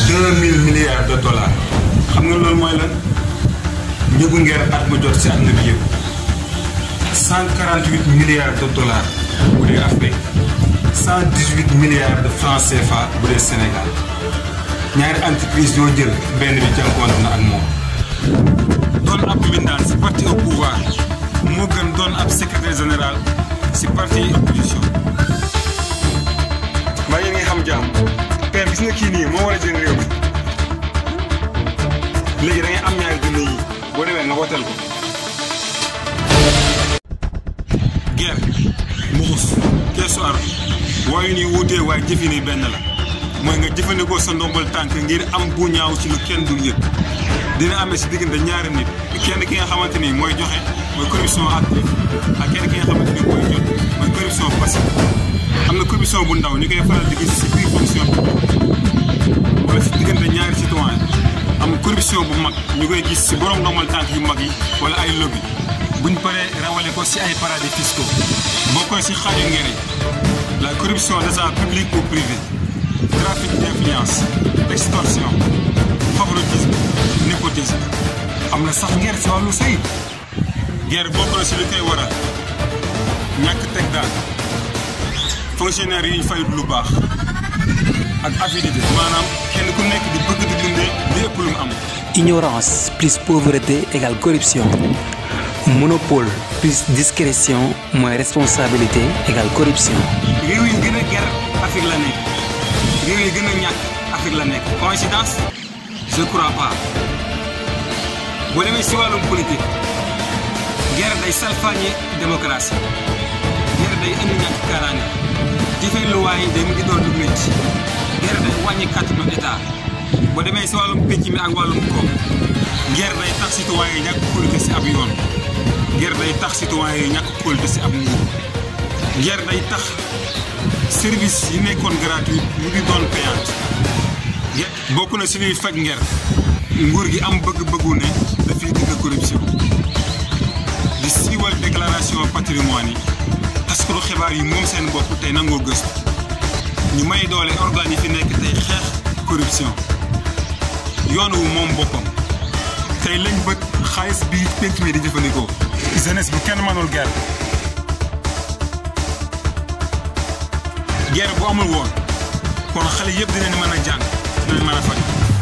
deux mille milliards de dollars xam nga loolu mooy lan njëgu ngeer at mu jot si àdduna bi yëpp cent quarante huit milliards de dollars bu dee Afrique cent dix huit milliards de francs CFA bu dee Sénégal ñaari entreprise yoo jël benn bi jànkuwante na ak moom. doon ab mbindaan si parti au pouvoir moo gën doon ab secrétaire général si parti opposition. maa ngi xam jàmm père gis nga kii nii moo war a jël réew mi léegi da ngay am ñaari dund yi boo demee nga woteel ko. guerre mbuxus keesu ar waayu ni wuutee waaye jëfi ni benn la mooy nga jëfandikoo sa ndombal tànk ngir am bu ñaaw ci lu kenn dul yëg dina amee si diggante ñaari nit kenn ki nga xamante ni mooy joxe mooy corruption active ak kenn ki nga xamante ni mooy jot mooy corruption passive am na corruption bu ndaw ñu koy faral di gis si biir fonction wala si diggante ñaari citoyen am corruption bu mag ñu koy gis si borom ndombal tànk yu mag yi wala ay lobby buñ paree rawale ko si ay paradis fiscaux bokkoy si xaaju ngere la corruption d'agents publics ou privés trafic d'influence extorsion favoritisme népotisme am na sax ngere si wàllu sëy guerre bokk na si li koy waral ñàkk teg daan fonctionnaire yi ñu fayut lu baax ak avidité maanaam kenn ku nekk di bëgg di dundee li ëpp lu mu am Ignorance plus pauvreté égale corruption. Monopole plus discrétion moins responsabilité égale corruption. réew yi gën a ger Afrique la nekk réew yi gën a ñàkk Afrique la nekk coïncidence je crois pas boo demee si wàllum politique guerre day salfaañe démocratie guerre day indi ñàkk kaaraange jëfee luwaay yi day mu ngi doon lu métti guerre day wàññi kàttanu état boo demee si wàllum pénc mi ak wàllum koom guerre day tax citoyen yi ñàkk kóolute si ab yoon guerre day tax citoyen yi ñàkk kóolute si ab nguur guerre day tax service yi nekkoon gratuit mu ngi doon payante bokk na si liy faj nger nguur gi am bëgg-bëggu ne dafay dëgg corruption di siiwal déclaration patrimoine yi taskatu xibaar yi moom seen bopp tey nangoo gëstu ñu may doole organes yi fi nekk tey xeex corruption yoon wu moom boppam tey lañ bët xaalis bi penc mi di jëfandikoo jeunesse bu kenn mënul guerre guerre bu amul woon kon xale yëpp dinañ mën a jàng dinañ mën a faj